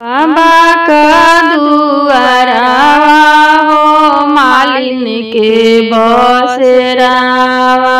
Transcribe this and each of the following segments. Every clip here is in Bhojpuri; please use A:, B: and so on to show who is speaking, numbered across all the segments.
A: बाबा का दुआरावा हो मालिन के बसेरावा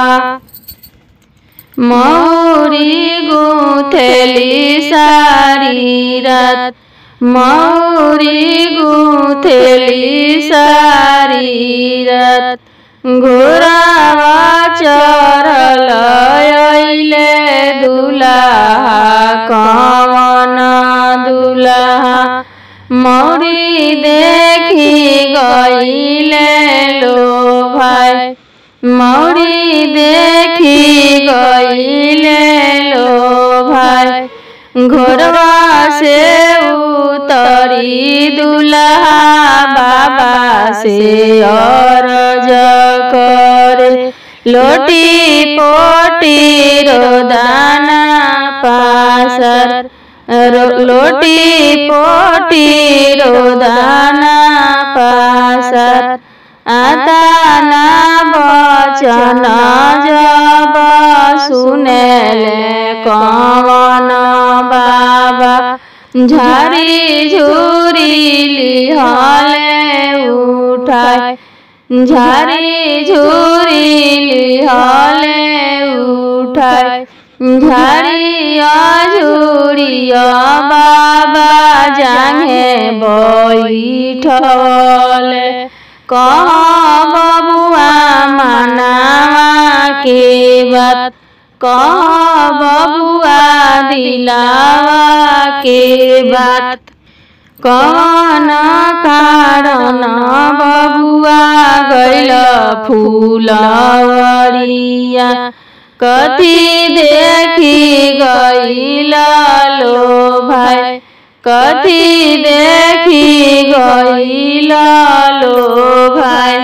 A: मौरी गुथेली सारी रात मौरी गुथेली सारी रात घोरावा चरल अइले दुलाहा कवन दुलाहा मौरी देखी गईले लो भाई मौरी देखी गईले लो भाई घोरवा से उतरी दुल्हा बाबा से अरज करे लोटी पोटी रोदाना पासर रो- लोटी पोटी रोदाना पासर आता ना बचन जब सुनेले कवन बाबा झारी झुरी लिहले उठाय झारी झुरी लिहले उठाय झारिया झुरिया बाबा जांगे बैठले कह बबुआ मनावा के बात कह बबुआ दिलावा के बात कौन कारण बबुआ गैल फूलवरिया कथी देखी गैल लो भाई कथी देखी गैल लो भाई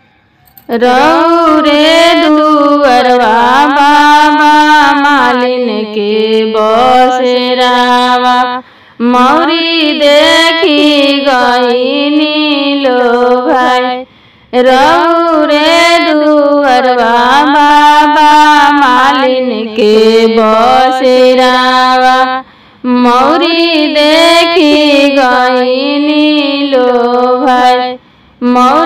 A: रौरे दुअरवा बाबा मालिन के बसेरावा मौरी देखी गईनी लो भाई रौरे दुअरवा बाबा मालिन के बसेरावा मौरी देखी गईनी लो भाई मौरी